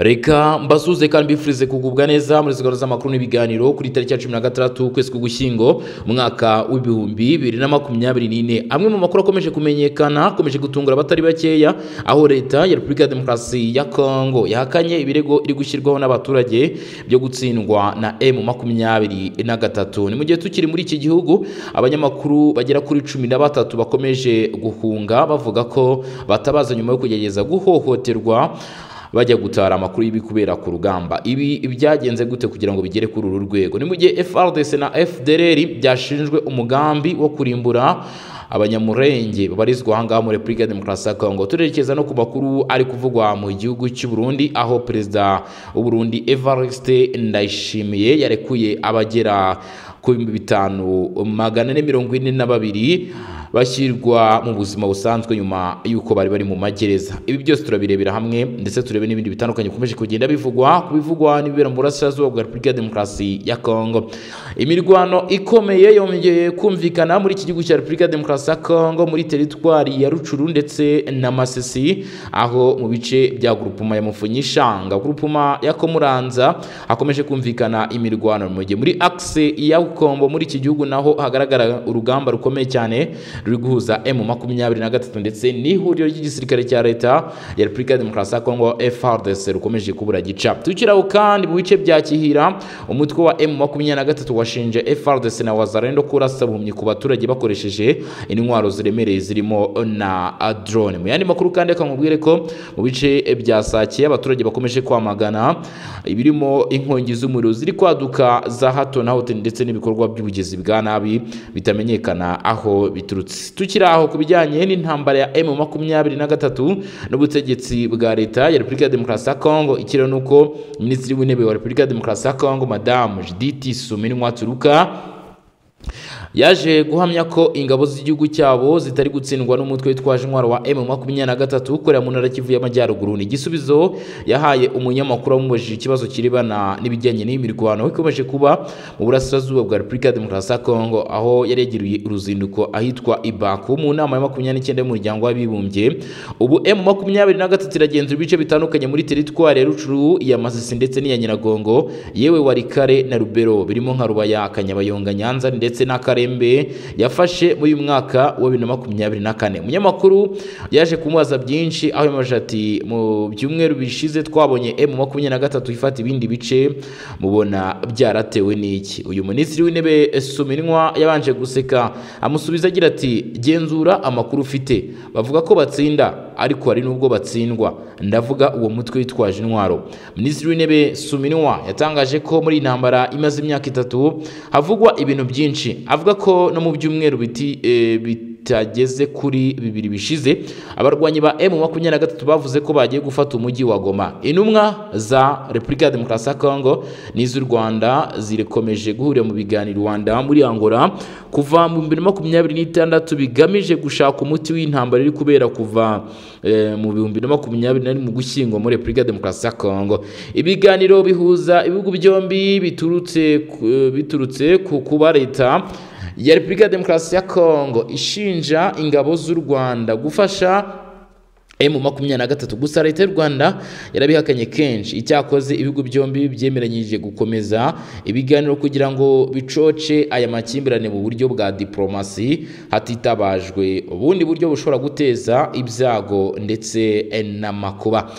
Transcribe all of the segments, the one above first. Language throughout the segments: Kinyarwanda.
reka mbasuze kandi mbifurize kugubwa neza muri zigarura z'amakuru n'ibiganiro kuri tariki ya cumi na gatandatu ukwezi k'ugushyingo umwaka w'ibihumbi bibiri na makumyabiri n'ine amwe mu makuru akomeje kumenyekana akomeje gutungura abatari bakeya aho leta ya repubulika ya demokarasi ya kongo yahakanye ibirego iri gushyirwaho n'abaturage byo gutsindwa na emu makumyabiri na gatatu ni mu gihe tukiri muri iki gihugu abanyamakuru bagera kuri cumi na batatu bakomeje guhunga bavuga ko batabaza nyuma yo kugerageza guhohoterwa bajya gutara amakuru y'ibi kubera ku rugamba ibi byagenze gute kugira ngo bigere kuri uru rwego ni mu gihe FRDC na FDLR byashinjwe umugambi wo kurimbura abanyamurenge babarizwa aha ngaha muri repubulika ya demokarasi ya kongo turerekeza no ku makuru ari kuvugwa mu gihugu cy'u Burundi aho perezida w'u Burundi Evariste Ndayishimiye yarekuye abagera ku bihumbi bitanu magana ane mirongo ine na babiri bashyirwa mu buzima busanzwe nyuma y'uko bari bari mu magereza ibi byose turabirebera hamwe ndetse turebe n'ibindi bitandukanye bikomeje kugenda bivugwa ku bivugwa n'ibibera mu burasirazuba bwa repubulika ya demokarasi ya kongo imirwano ikomeye yongeye kumvikana muri iki gihugu cya repubulika ya demokarasi ya kongo muri teritwari ya rucuru ndetse na masisi aho mu bice bya gurupuma ya mufunyishanga gurupuma ya komuranza hakomeje kumvikana imirwano mu gihe muri akise ya kombo muri iki gihugu naho hagaragara urugamba rukomeye cyane ruri guhuza emu makumyabiri na gatatu ndetse n'ihuriro ry'igisirikare cya leta ya repubulika ya demokarasi ya kongo frdc rukomeje kubura gica tukiraho kandi mu bice bya kihira umutwe wa emu makumyabiri na gatatu washinje frdc na wazarendo kurasa buhumyi ku baturage bakoresheje intwaro ziremereye zirimo na drone mu yandi makuru kandi reka nkubwire ko mu bice bya sake abaturage bakomeje kwamagana ibirimo inkongi z'umuriro ziri kwaduka za hato na hote ndetse n'ibikorwa by'ubugezi bwa nabi bitamenyekana aho biturutse tukiri aho ku bijyanye n'intambara ya emu makumyabiri na gatatu n'ubutegetsi bwa leta ya repubulika ya demokarasi ya kongo ikiriho ni uko minisitiri w'intebe wa repubulika ya demokarasi ya kongo madamu judith suminwa turuka yaje guhamya ko ingabo z'igihugu cyabo zitari gutsindwa n'umutwe witwaje intwaro wa emu makumyabiri na gatatu ukorera mu ntara kivu y'amajyaruguru ni igisubizo yahaye umunyamakuru wamubajije ikibazo kirebana n'ibijyanye n'iyi mirwano ikomeje kuba mu burasirazuba bwa repubulika ya demokarasi ya kongo aho yaregereye uruzinduko ahitwa ibaku mu nama ya makumyabiri n'icyenda y'umuryango w'abibumbye ubu emu makumyabiri na gatatu iragenzura ibice bitandukanye muri teritwari ya rucuru iya masisi ndetse n'iya nyiragongo yewe warikare na rubero birimo nka rubaya kanyabayonga nyanza ndetse n'akare karembe yafashe muri uyu mwaka wa bibiri na makumyabiri na kane umunyamakuru yaje kumubaza byinshi aho yamaje ati mu byumweru bishize twabonye emu makumyabiri na gatatu ifata ibindi bice mubona byaratewe n'iki uyu minisitiri w'intebe suminwa yabanje guseka amusubiza agira ati genzura amakuru ufite bavuga ko batsinda ariko hari n'ubwo batsindwa ndavuga uwo mutwe witwaje intwaro minisitiri w'intebe suminwa yatangaje ko muri iyi ntambara imaze imyaka itatu havugwa ibintu byinshi avuga ko no mu byumweru biti bitageze kuri bibiri bishize abarwanyi ba emu makumyabiri na gatatu bavuze ko bagiye gufata umujyi wa goma intumwa za repubulika ya demokarasi ya kongo n'iz'u rwanda zirakomeje guhurira mu biganiro rwanda muri angola kuva mu bibiri na makumyabiri n'itandatu bigamije gushaka umuti w'intambara iri kubera kuva mu bihumbi na makumyabiri na mu gushyingo muri repubulika ya demokarasi ya kongo ibiganiro bihuza ibihugu byombi biturutse ku kuba leta ya repubulika ya demokarasi ya kongo ishinja ingabo z'u rwanda gufasha emu makumyabiri na gatatu gusa leta y'u rwanda yarabihakanye kenshi icyakoze ibihugu byombi byemeranyije gukomeza ibiganiro kugira ngo bicoce aya makimbirane mu buryo bwa diporomasi hatitabajwe ubundi buryo bushobora guteza ibyago ndetse n'amakuba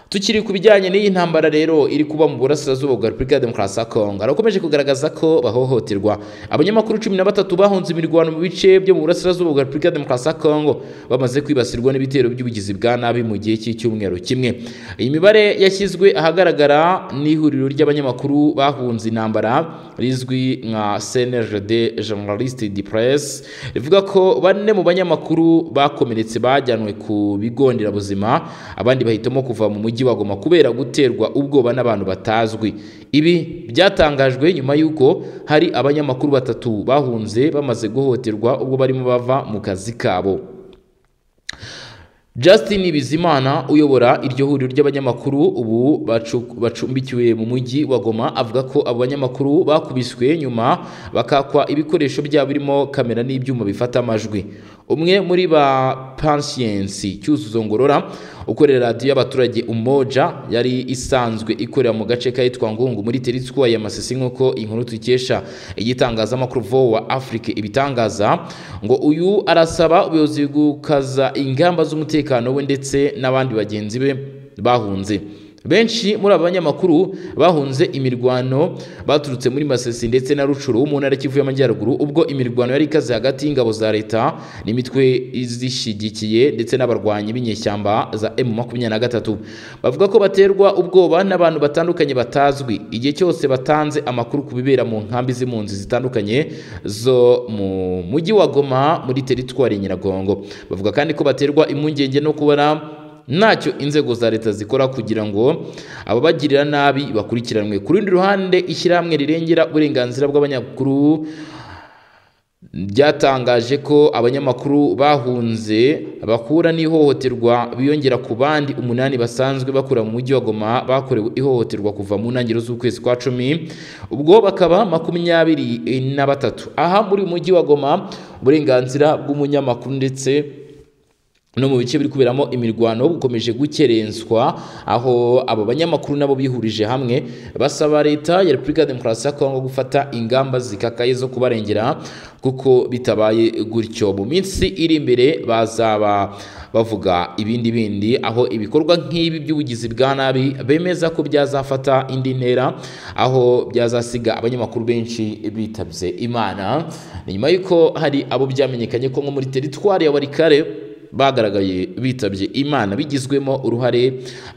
tukiri ku bijyanye n'iyi ntambara rero iri kuba mu burasirazuba bwa repubulika ya demokarasi ya kongo harakomeje kugaragaza ko bahohoterwa abanyamakuru cumi na batatu bahunze imirwano mu bice byo mu burasirazuba bwa repubulika ya demokarasi ya kongo bamaze kwibasirwa n'ibitero by'ubugizi bwa nabi mu gihe cy'icyumweru kimwe iyi mibare yashyizwe ahagaragara n'ihuriro ry'abanyamakuru bahunze intambara rizwi nka cnrd journaliste de presse rivuga ko bane mu banyamakuru bakomeretse bajyanwe ku bigo nderabuzima abandi bahitamo kuva mu mujyi mujyi wa Goma kubera guterwa ubwoba n'abantu batazwi ibi byatangajwe nyuma y'uko hari abanyamakuru batatu bahunze bamaze guhohoterwa ubwo barimo bava mu kazi kabo Justin Bizimana uyobora iryo huriro ry'abanyamakuru ubu bacumbikiwe mu mujyi wa Goma avuga ko abo banyamakuru bakubiswe nyuma bakakwa ibikoresho byabo birimo kamera n'ibyuma bifata amajwi umwe muri ba pansiyensi cyuzuzo ngorora ukorera radiyo y'abaturage umoja yari isanzwe ikorera mu gace k'ahitwa ngungu muri teritwari ya masisi nk'uko inkuru dukesha igitangazamakuru vowa afurika ibitangaza ngo uyu arasaba ubuyobozi gukaza ingamba z'umutekano we ndetse n'abandi bagenzi be bahunze benshi muri aba banyamakuru bahunze imirwano baturutse muri masesi ndetse na rucuru mu ntara kivu y'amajyaruguru ubwo imirwano yari ikaze hagati y'ingabo za leta n'imitwe izishyigikiye ndetse n'abarwanyi b'inyeshyamba za emu makumyabiri na gatatu bavuga ko baterwa ubwoba n'abantu batandukanye batazwi igihe cyose batanze amakuru ku bibera mu nkambi z'impunzi zitandukanye zo mu mujyi wa goma muri teritwari ya nyiragongo bavuga kandi ko baterwa impungenge no kubona ntacyo inzego za leta zikora kugira ngo ababagirira nabi bakurikiranwe ku rundi ruhande ishyirahamwe rirengera uburenganzira bw'abanyamakuru ryatangaje ko abanyamakuru bahunze bakura n'ihohoterwa biyongera ku bandi umunani basanzwe bakura mu mujyi wa Goma bakorewe ihohoterwa kuva mu ntangiriro z'ukwezi kwa cumi ubwo bakaba makumyabiri na batatu aha muri uyu mujyi wa Goma uburenganzira bw'umunyamakuru ndetse no mu bice biri kuberamo imirwano bukomeje gukerenswa aho abo banyamakuru nabo bihurije hamwe basaba leta ya repubulika ya demokarasi ya kongo gufata ingamba zikakaye zo kubarengera kuko bitabaye gutyo mu minsi iri imbere bazaba bavuga ibindi bindi aho ibikorwa nk'ibi by'ubugizi bwa nabi bemeza ko byazafata indi ntera aho byazasiga abanyamakuru benshi bitabye imana nyuma y'uko hari abo byamenyekanye ko nko muri teritwari ya warikare bagaragaye bitabye imana bigizwemo uruhare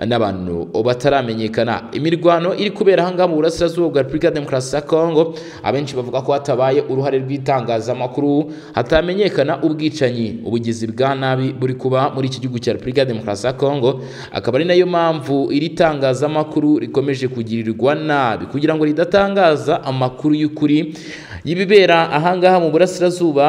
n'abantu bataramenyekana imirwano iri kubera aha ngaha mu burasirazuba bwa repubulika ya demokarasi ya kongo abenshi bavuga ko hatabaye uruhare rw'itangazamakuru hatamenyekana ubwicanyi ubugizi bwa nabi buri kuba muri iki gihugu cya repubulika ya demokarasi ya kongo akaba ari nayo mpamvu iri tangazamakuru rikomeje kugirirwa nabi kugira ngo ridatangaza amakuru y'ukuri y'ibibera aha ngaha mu burasirazuba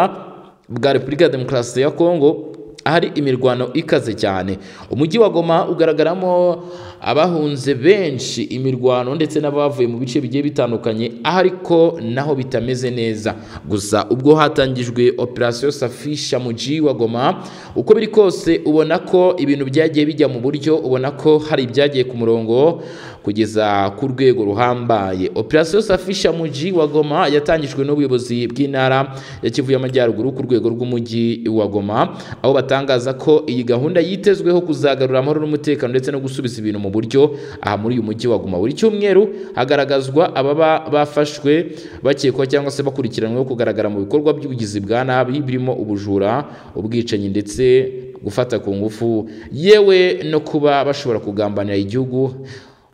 bwa repubulika ya demokarasi ya kongo ahari imirwano ikaze cyane umujyi wa goma ugaragaramo abahunze benshi imirwano ndetse n'abavuye mu bice bigiye bitandukanye ariko naho bitameze neza gusa ubwo hatangijwe operasiyo safisha mu ji wa goma uko biri kose ubona ko ibintu byagiye bijya mu buryo ubona ko hari ibyagiye ku murongo kugeza ku rwego ruhambaye operasiyo safisha mu ji wa goma yatangijwe n'ubuyobozi bw'intara ya kivu y'amajyaruguru ku rwego rw'umujyi wa goma aho batangaza ko iyi gahunda yitezweho kuzagarura amahoro n'umutekano ndetse no gusubiza ibintu mu buryo aha muri uyu mujyi wa Guma buri cyumweru hagaragazwa ababa bafashwe bakekwa cyangwa se bakurikiranyweho kugaragara mu bikorwa by'ubugizi bwa nabi birimo ubujura ubwicanyi ndetse gufata ku ngufu yewe no kuba bashobora kugambanira igihugu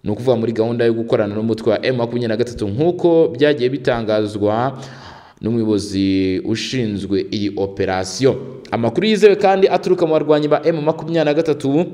ni ukuvuga muri gahunda yo gukorana n'umutwe wa M makumyabiri na gatatu nk'uko byagiye bitangazwa n'umuyobozi ushinzwe iyi operasiyo amakuru yizewe kandi aturuka mu barwanyi ba M makumyabiri na gatatu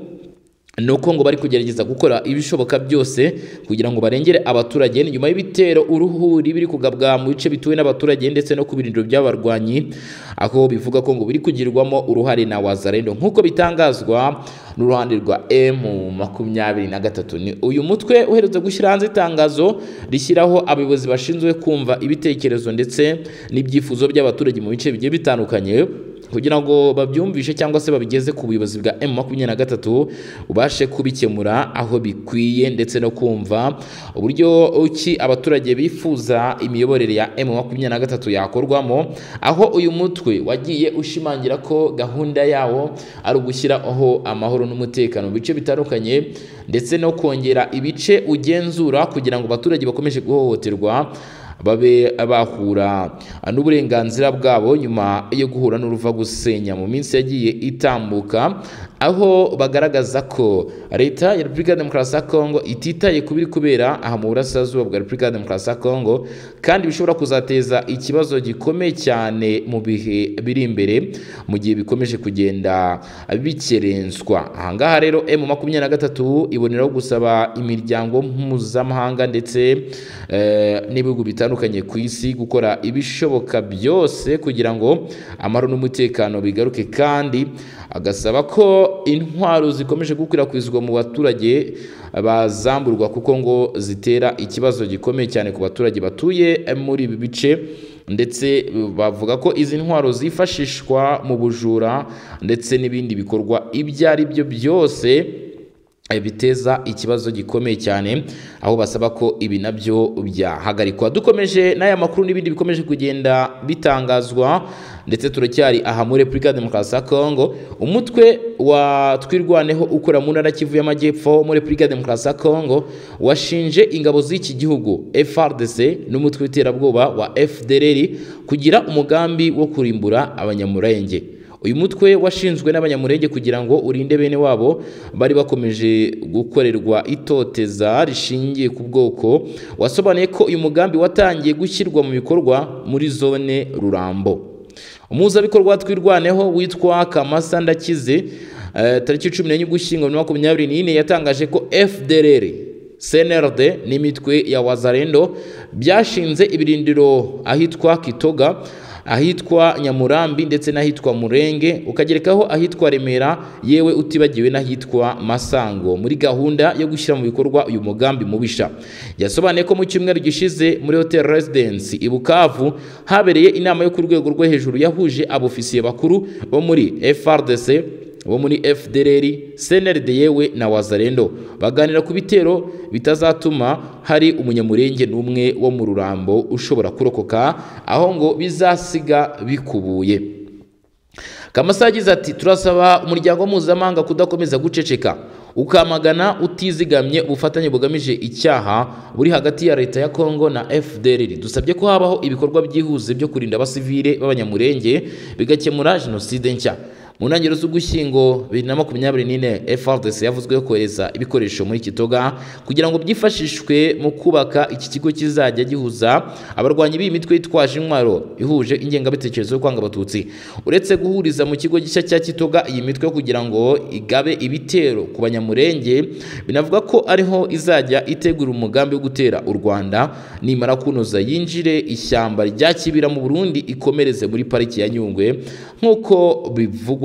nuko ngo bari kugerageza gukora ibishoboka byose kugira ngo barengere abaturage nyuma y'ibitero uruhuri biri kugabwa mu bice bituwe n'abaturage ndetse no ku birindiro by'abarwanyi aho bivuga ko ngo biri kugirwamo uruhare na wazarendo nk'uko bitangazwa n'uruhande rwa emu makumyabiri na gatatu ni uyu mutwe uherutse gushyira hanze itangazo rishyiraho abayobozi bashinzwe kumva ibitekerezo ndetse n'ibyifuzo by'abaturage mu bice bigiye bitandukanye kugira ngo babyumvishe cyangwa se babigeze ku buyobozi bwa M makumyabiri na gatatu ubashe kubikemura aho bikwiye ndetse no kumva uburyo ki abaturage bifuza imiyoborere ya M makumyabiri na gatatu yakorwamo aho uyu mutwe wagiye ushimangira ko gahunda yawo ari ugushyiraho amahoro n'umutekano mu bice bitandukanye ndetse no kongera ibice ugenzura kugira ngo abaturage bakomeje guhohoterwa babe bahura n'uburenganzira bwabo nyuma yo guhura n'uruva gusenya mu minsi yagiye itambuka aho bagaragaza ko leta ya repubulika ya demokarasi ya kongo ititaye ku biri kubera aha mu burasirazuba bwa repubulika ya demokarasi ya kongo kandi bishobora kuzateza ikibazo gikomeye cyane mu bihe biri imbere mu gihe bikomeje kugenda bikerenswa aha ngaha rero emu makumyabiri na gatatu iboneraho gusaba imiryango mpuzamahanga ndetse n'ibihugu bitandukanye bitandukanye ku isi gukora ibishoboka byose kugira ngo amahoro n'umutekano bigaruke kandi agasaba ko intwaro zikomeje gukwirakwizwa mu baturage bazamburwa kuko ngo zitera ikibazo gikomeye cyane ku baturage batuye muri ibi bice ndetse bavuga ko izi ntwaro zifashishwa mu bujura ndetse n'ibindi bikorwa ibyo ari byo byose eh, biteza ikibazo gikomeye cyane aho basaba ko ibi nabyo byahagarikwa dukomeje n'aya makuru n'ibindi bikomeje kugenda bitangazwa ndetse turacyari aha muri Repubulika ya Demokarasi ya Kongo umutwe wa twirwaneho ukora mu ntara Kivu y'Amajyepfo muri Repubulika ya Demokarasi ya Kongo washinje ingabo z'iki gihugu FRDC n'umutwe w'iterabwoba wa FDLR kugira umugambi wo kurimbura abanyamurenge uyu mutwe washinzwe n'abanyamurenge kugira ngo urinde bene wabo bari bakomeje gukorerwa itoteza rishingiye ku bwoko wasobanuye ko uyu mugambi watangiye gushyirwa mu bikorwa muri zone rurambo umuhuzabikorwa wa twirwaneho witwa kamasa ndakize eh, tariki cumi n'enye ugushyingo bibiri na makumyabiri n'ine yatangaje ko fdrr CNRD n'imitwe ya wazarendo byashinze ibirindiro ahitwa kitoga ahitwa Nyamurambi ndetse n'ahitwa Murenge ukagerekaho ahitwa Remera yewe utibagiwe n'ahitwa Masango muri gahunda yo gushyira mu bikorwa uyu mugambi mubisha yasobanuye ko mu cyumweru gishize muri Hotel Residence i Bukavu habereye inama yo ku rwego rwo hejuru yahuje abofisiye bakuru bo muri FRDC bo muri FDLR CNRD yewe na Wazarendo baganira ku bitero bitazatuma hari umunyamurenge n'umwe wo mu rurambo ushobora kurokoka aho ngo bizasiga bikubuye Kamasa yagize ati turasaba umuryango mpuzamahanga kudakomeza guceceka ukamagana utizigamye ubufatanye bugamije icyaha buri hagati ya leta ya Kongo na FDLR dusabye ko habaho ibikorwa byihuse byo kurinda abasivile b'abanyamurenge bigakemura jenoside nshya mu ntangiriro z'ugushyingo bibiri na makumyabiri n'ine FRDC yavuzweho kohereza ibikoresho muri Kitoga kugira ngo byifashishwe mu kubaka iki kigo kizajya gihuza abarwanyi b'iyi mitwe yitwaje intwaro ihuje ingengabitekerezo yo kwanga abatutsi uretse guhuriza mu kigo gishya cya Kitoga iyi mitwe kugira ngo igabe ibitero ku banyamurenge binavuga ko ariho izajya itegura umugambi wo gutera u Rwanda nimara kunoza yinjire ishyamba rya Kibira mu Burundi ikomereze muri pariki ya Nyungwe nk'uko bivugwa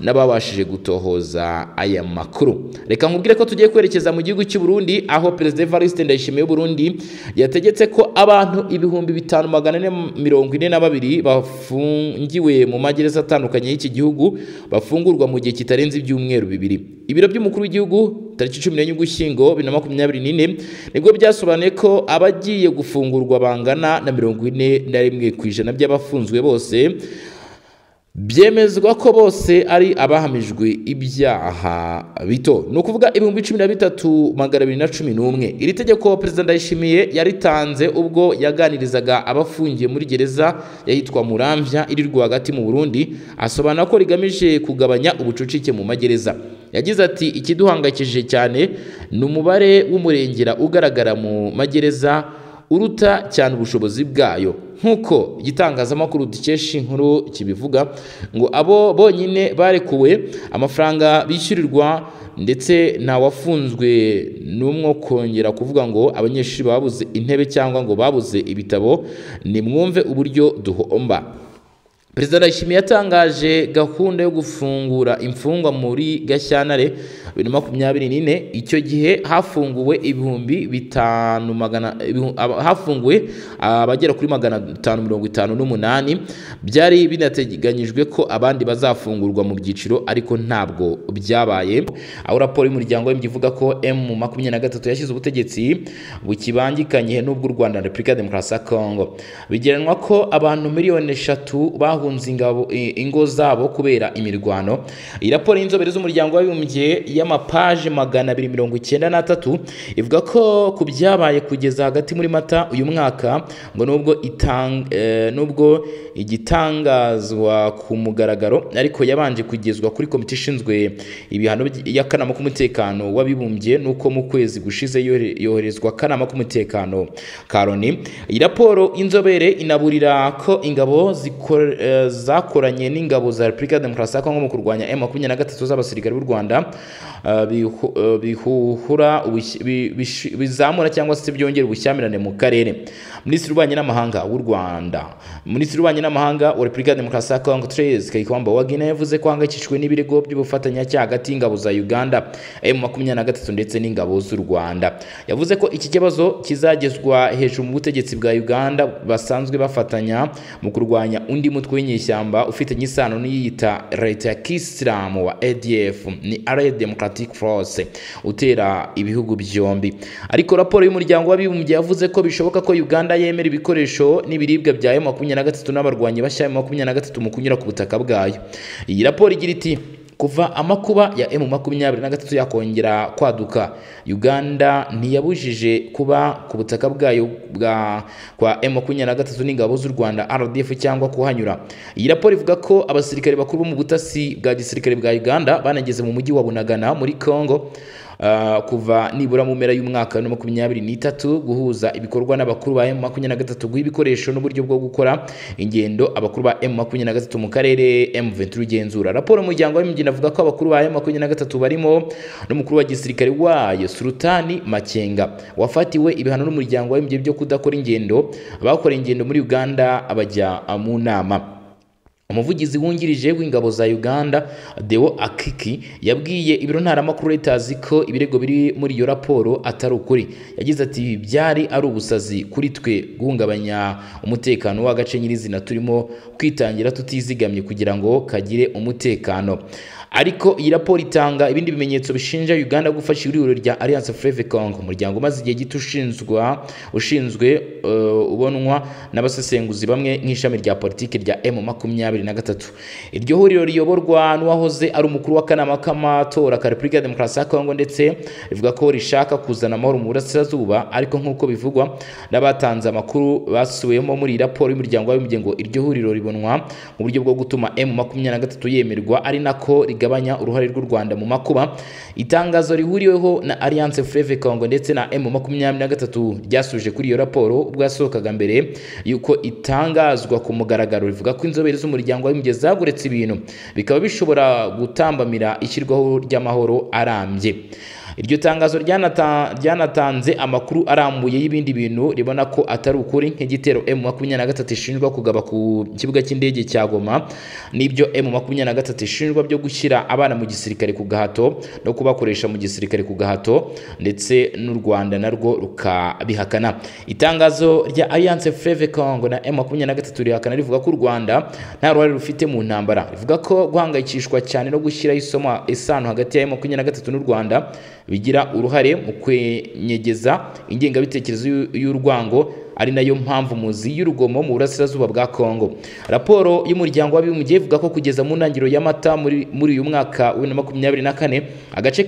n'ababashije gutohoza aya makuru reka nkubwire ko tugiye kwerekeza mu gihugu cy'u Burundi aho perezida Evariste Ndayishimiye w'u Burundi yategetse ko abantu ibihumbi bitanu magana ane mirongo ine na babiri bafungiwe mu magereza atandukanye y'iki gihugu bafungurwa mu gihe kitarenze ibyumweru bibiri ibiro by'umukuru w'igihugu tariki cumi n'enye ugushyingo bibiri na makumyabiri n'ine nibwo byasobanuye ko abagiye gufungurwa bangana na mirongo ine na rimwe ku ijana by'abafunzwe bose byemezwa ko bose ari abahamijwe ibyaha bito ni ukuvuga ibihumbi cumi na bitatu magana abiri na cumi n'umwe iri tegeko perezida ndayishimiye yaritanze ubwo yaganirizaga abafungiye muri gereza yahitwa murambya iri rwagati mu burundi asobanura ko rigamije kugabanya ubucucike mu magereza yagize ati ikiduhangayikishije cyane ni umubare w'umurengera ugaragara mu magereza uruta cyane ubushobozi bwayo nk'uko igitangazamakuru dukesha inkuru kibivuga ngo abo bonyine barekuwe amafaranga bishyurirwa ndetse ntawafunzwe n'umwo kongera kuvuga ngo abanyeshuri babuze intebe cyangwa ngo babuze ibitabo nimwumve uburyo duhomba perezida ndayishimiye yatangaje gahunda yo gufungura imfungwa muri gashyantare bibiri na makumyabiri n'ine icyo gihe hafunguwe ibihumbi bitanu magana hafunguwe abagera kuri magana atanu mirongo itanu n'umunani byari binateganyijwe ko abandi bazafungurwa mu byiciro ariko ntabwo byabaye aho raporo y'umuryango w'imbyi ivuga ko emu makumyabiri na gatatu yashyize ubutegetsi bukibangikanye n'ubw'u rwanda na repubulika ya demokarasi ya kongo bigeranwa ko abantu miliyoni eshatu bahu bahunze ingo zabo kubera imirwano iyi raporo y'inzobere z'umuryango w'abibumbye y'amapaje magana abiri mirongo icyenda n'atatu ivuga ko ku byabaye kugeza hagati muri mata uyu mwaka ngo nubwo nubwo igitangazwa ku mugaragaro ariko yabanje kugezwa kuri komite ishinzwe ibihano y'akanama k'umutekano w'abibumbye nuko mu kwezi gushize yoherezwa akanama k'umutekano ka loni iyi raporo y'inzobere inaburira ko ingabo zikora eh, zakoranye n'ingabo za Repubulika ya Demokarasi ya Kongo mu kurwanya M23 z'abasirikare b'u Rwanda eh, bihu- eh, bihuhura ubushyi- bi- bishi- bizamura cyangwa se byongera ubushyamirane mu karere Minisitiri w'ububanyi n'amahanga w'u Rwanda Minisitiri w'ububanyi n'amahanga wa Repubulika ya Demokarasi ya Kongo Therese Kaikwamba Wagner yavuze ko ahangayikishijwe n'ibirego by'ubufatanyacyaha hagati y'ingabo za Uganda M23 ndetse n'ingabo z'u Rwanda yavuze ko iki kibazo kizagezwa hejuru mu butegetsi bwa Uganda basanzwe bafatanya mu kurwanya undi mutwe w'inyeshyamba ufitanye isano n'iyita leta ya kisilamu wa ADF ni Allied Democratic Force utera ibihugu byombi ariko raporo y'umuryango w'abibumbye yavuze ko bishoboka ko Uganda yemera ibikoresho n'ibiribwa bya M23 n'abarwanyi bashya M23 mu kunyura ku butaka bwayo iyi raporo igira iti kuva amakuba ya M23 yakongera kwaduka Uganda ntiyabujije kuba ku butaka bwayo bwa kwa M23 n'ingabo z'u Rwanda RDF cyangwa kuhanyura iyi raporo ivuga ko abasirikare bakuru bo mu butasi bwa gisirikare bwa Uganda banageze mu mujyi wa Bunagana muri Congo Uh, kuva nibura mu mpera y'umwaka wa 2023 guhuza ibikorwa n'abakuru ba M23 guha ibikoresho n'uburyo bwo gukora ingendo abakuru ba M23 mu karere M23 ugenzura raporo y'umuryango w'imbyino avuga ko abakuru ba M23 barimo n'umukuru wa gisirikare wayo Sultani Makenga wafatiwe ibihano n'umuryango w'imbyino byo kudakora ingendo abakora ingendo muri Uganda abajya uh, mu nama umuvugizi wungirije w'ingabo za Uganda Deo Akiki yabwiye ibiro ntaramakuru Reuters ko ibirego biri muri iyo raporo atari ukuri yagize ati ibi byari ari ubusazi kuri twe guhungabanya umutekano w'agace nyirizina turimo kwitangira tutizigamye kugira ngo kagire umutekano ariko iyi raporo itanga ibindi bimenyetso bishinja Uganda gufasha ihuriro rya Alliance Fleuve Congo umuryango umaze igihe gito ushinzwa ushinzwe uh, ubonwa n'abasesenguzi bamwe nk'ishami rya politiki rya M23 iryo huriro riyoborwa n'uwahoze ari umukuru w'akanama k'amatora ka Repubulika ya Demokarasi ya Kongo ndetse rivuga ko rishaka kuzana amahoro mu burasirazuba ariko nk'uko bivugwa n'abatanze amakuru basubiwemo muri iyi raporo y'umuryango w'abibumbye ngo iryo huriro ribonwa mu buryo bwo gutuma M23 yemerwa ari nako rigabanya uruhare rw'u Rwanda mu makuba itangazo rihuriweho na Alliance Fleuve Congo ndetse na M23 ryasuje kuri iyo raporo ubwo yasohokaga mbere yuko itangazwa ku mugaragaro rivuga ko inzobere z'umuryango w'abibumbye zaguretse ibintu bikaba bishobora gutambamira ishyirwaho ry'amahoro arambye iryo tangazo ryanata- ryanatanze amakuru arambuye y'ibindi bintu ribona ko atari ukuri nk'igitero M23 ishinjwa kugaba ku kibuga cy'indege cya Goma n'ibyo M23 ishinjwa byo gushyira abana mu gisirikare ku gahato no kubakoresha mu gisirikare ku gahato ndetse n'u Rwanda narwo rukabihakana itangazo rya Alliance Fleuve Congo na M23 rihakana rivuga ko u Rwanda nta ruhare rufite mu ntambara rivuga ko guhangayikishwa cyane no gushyiraho isoma isano hagati ya M23 n'u Rwanda bigira uruhare mu kwenyegeza ingengabitekerezo y'u- y'urwango ari nayo mpamvu muzi y'urugomo mu burasirazuba bwa Kongo raporo y'umuryango w'abibumbye ivuga ko kugeza mu ntangiriro y'amata muri muri uyu mwaka wa 2024 agace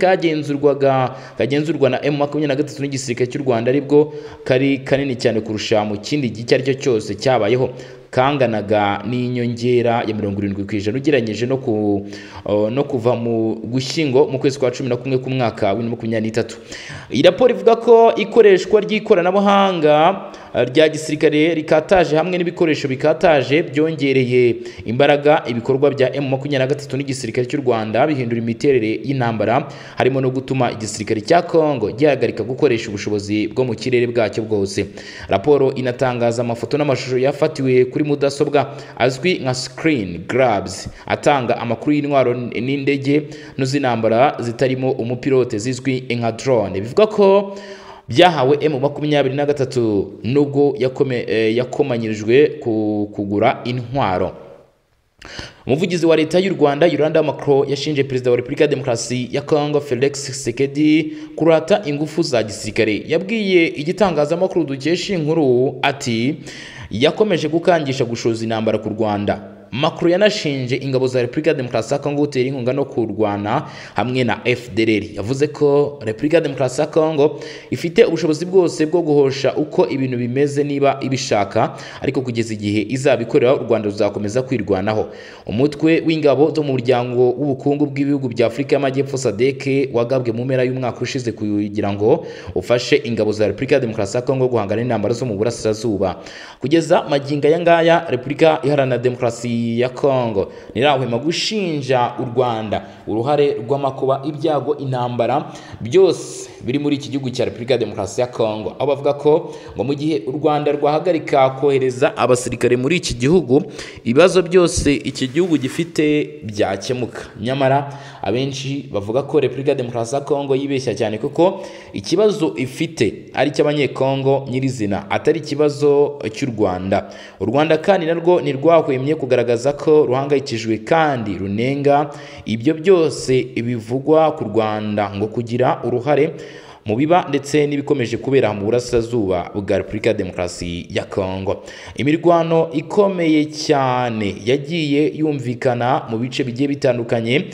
kagenzurwaga kagenzurwa na M23 n'igisirikare cy'u Rwanda aribwo kari kanini cyane kurusha mu kindi gihe icyo ari cyo cyose cyabayeho kanganaga n'inyongera ya mirongo irindwi ku ijana ugereranyije no, ku, uh, no kuva mu gushyingo mu kwezi kwa cumi na kumwe k'umwaka wa bibiri na makumyabiri n'itatu iyi raporo ivuga ko ikoreshwa ry'ikoranabuhanga uh, rya gisirikare rikataje hamwe n'ibikoresho bikataje byongereye imbaraga ibikorwa bya M makumyabiri na gatatu n'igisirikare cy'u Rwanda bihindura imiterere y'intambara harimo no gutuma igisirikare cya Kongo gihagarika gukoresha ubushobozi bwo mu kirere bwacyo bwose raporo inatangaza amafoto n'amashusho yafatiwe kuri mudasobwa azwi nka screen grabs atanga amakuru y'intwaro n- n'indege no z'intambara zitarimo umupilote zizwi nka drone bivuga ko byahawe M23 nubwo yakome- eh, yakomanyirijwe ku- kugura intwaro umuvugizi wa leta y'u Rwanda Yolanda Macron yashinje perezida wa Repubulika ya Demokarasi ya Kongo Felix Tshisekedi kurata ingufu za gisirikare yabwiye igitangazamakuru dukesha inkuru ati yakomeje gukangisha gushoza intambara ku Rwanda Macron yanashinje ingabo za Repubulika ya Demokarasi ya Kongo gutera inkunga no kurwana hamwe na FDLR yavuze ko Repubulika ya Demokarasi ya Kongo ifite ubushobozi bwose bwo guhosha uko ibintu bimeze niba ibishaka ariko kugeza igihe izabikorera u Rwanda ruzakomeza kwirwanaho umutwe w'ingabo zo mu muryango w'ubukungu bw'ibihugu bya Afurika y'Amajyepfo SADC wagabwe mu mpera y'umwaka ushize kugira ngo ufashe ingabo za Repubulika ya Demokarasi ya Kongo guhangana n'intambara zo mu burasirazuba kugeza magingo aya ngaya Repubulika Iharanira Demokarasi ya Congo ntirahwema gushinja u Rwanda uruhare rw'amakuba ibyago intambara byose biri muri iki gihugu cya Repubulika ya Demokarasi ya Congo aho bavuga ko ngo mu gihe u Rwanda rwahagarika kohereza abasirikare muri iki gihugu ibibazo byose iki gihugu gifite byakemuka nyamara abenshi bavuga ko Repubulika ya Demokarasi ya Congo yibeshya cyane kuko ikibazo ifite ari icy'abanyekongo nyirizina atari ikibazo cy'u Rwanda u Rwanda kandi narwo ntirwahwemye kugaragaza ko ruhangayikijwe kandi runenga ibyo byose bivugwa ku Rwanda ngo kugira uruhare mu biba ndetse n'ibikomeje kubera mu burasirazuba bwa repubulika ya demokarasi ya kongo imirwano ikomeye cyane yagiye yumvikana mu bice bigiye bitandukanye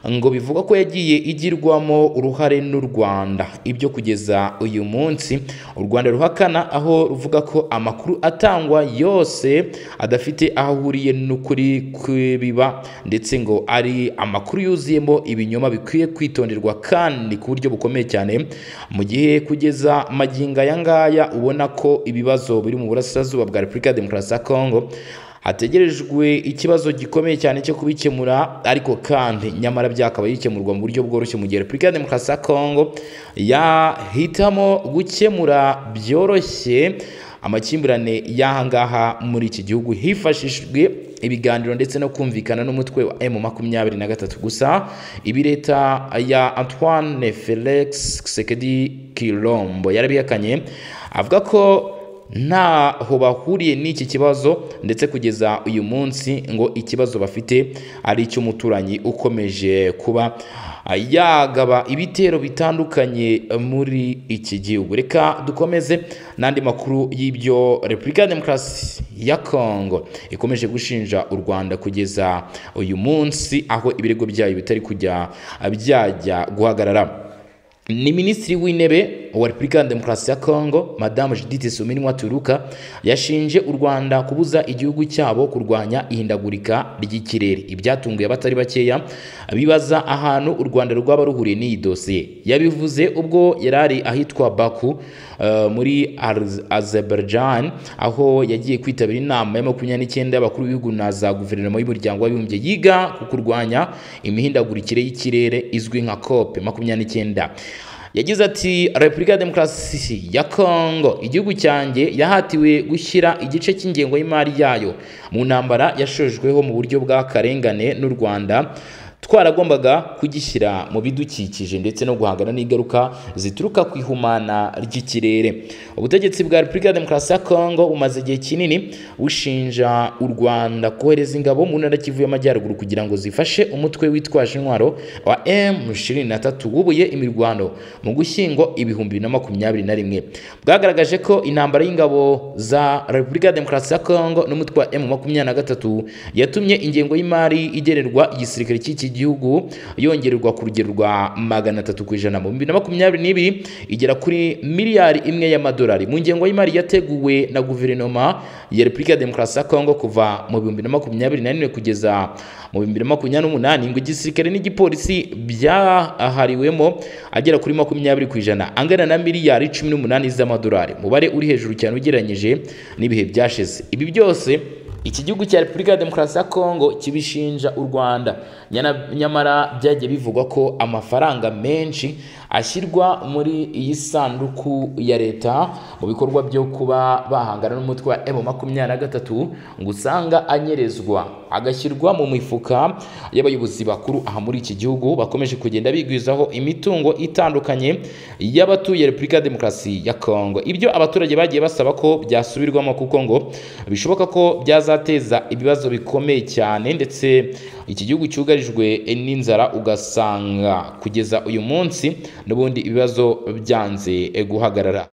ngo bivugwa ko yagiye igirwamo uruhare n'u rwanda ibyo kugeza uyu munsi u rwanda ruhakana aho ruvuga ko amakuru atangwa yose adafite aho ahuriye n'ukuri kw'ibiba ndetse ngo ari amakuru yuzuyemo ibinyoma bikwiye kwitonderwa kandi ku buryo bukomeye cyane mu gihe kugeza magingo aya ngaya ubona ko ibibazo biri mu burasirazuba bwa repubulika ya demokarasi ya kongo hategerejwe ikibazo gikomeye cyane cyo kubikemura ariko kandi nyamara byakaba bikemurwa mu buryo bworoshye mu gihe repubulika ya demokarasi ya kongo yahitamo gukemura byoroshye amakimbirane y'ahangaha muri iki gihugu hifashishijwe ibiganiro ndetse no kumvikana n'umutwe wa M makumyabiri na gatatu gusa ibi leta ya Antoine Felix Tshisekedi Kilombo yarabihakanye avuga ko ntaho bahuriye n'iki kibazo ndetse kugeza uyu munsi ngo ikibazo bafite ari icy'umuturanyi ukomeje kuba yagaba ibitero bitandukanye muri iki gihugu reka dukomeze n'andi makuru y'ibyo repubulika ya demokarasi ya kongo ikomeje gushinja u rwanda kugeza uyu munsi aho ibirego byayo bitari kujya byajya guhagarara ni minisitiri w'intebe wa repubulika ya demokarasi ya kongo madamu judith suminwa turuka yashinje u rwanda kubuza igihugu cyabo kurwanya ihindagurika ry'ikirere ibyatunguye abatari bakeya bibaza ahantu u rwanda rwaba ruhuriye n'iyi dosiye yabivuze ubwo yari ari ahitwa baku uh, muri azerbaijan aho yagiye kwitabira inama ya makumyabiri n'icyenda y'abakuru b'ibihugu na za guverinoma y'umuryango w'abibumbye yiga ku kurwanya imihindagurikire y'ikirere izwi nka cope makumyabiri n'icyenda yagize ati repubulika ya demokarasi ya kongo igihugu cyanjye yahatiwe gushyira igice cy'ingengo y'imari yayo mu ntambara yashojweho mu buryo bw'akarengane n'u rwanda twaragombaga kugishyira mu bidukikije ndetse no guhangana n'ingaruka zituruka ku ihumana ry'ikirere ubutegetsi bwa repubulika ya demokarasi ya kongo bumaze igihe kinini bushinja u rwanda kohereza ingabo mu ntara kivu y'amajyaruguru kugira ngo zifashe umutwe witwaje intwaro wa M23 wubuye imirwano mu gushyingo ibihumbi na makumyabiri na rimwe bwagaragaje ko intambara y'ingabo za repubulika ya demokarasi ya kongo n'umutwe wa M23 yatumye ingengo y'imari igenerwa igisirikare cy'iki gihugu yongererwa ku rugero rwa magana atatu ku ijana mu bibiri na makumyabiri n'ibiri igera kuri miliyari imwe y'amadolari mu ngengo y'imari yateguwe na guverinoma ya repubulika ya demokarasi ya kongo kuva mu bihumbi na makumyabiri na rimwe kugeza mu bihumbi na makumyabiri n'umunani ngo igisirikare n'igipolisi byahariwemo agera kuri makumyabiri ku ijana angana na miliyari cumi n'umunani z'amadolari umubare uri hejuru cyane ugereranyije n'ibihe byashize ibi byose iki gihugu cya repubulika ya demokarasi ya kongo kibishinja u rwanda nyamara byagiye bivugwa ko amafaranga menshi ashyirwa muri iyi sanduku ya leta mu bikorwa byo kuba bahangana n'umutwe wa emu makumyabiri na gatatu ngo usanga anyerezwa agashyirwa mu mifuka y'abayobozi bakuru aha muri iki gihugu bakomeje kugenda bigwizaho imitungo itandukanye y'abatuye repubulika ya demokarasi ya kongo ibyo abaturage bagiye basaba ko byasubirwamo kuko ngo bishoboka ko byaza ateza ibibazo bikomeye cyane ndetse iki gihugu cyugarijwe n'inzara ugasanga kugeza uyu munsi n'ubundi ibibazo byanze guhagarara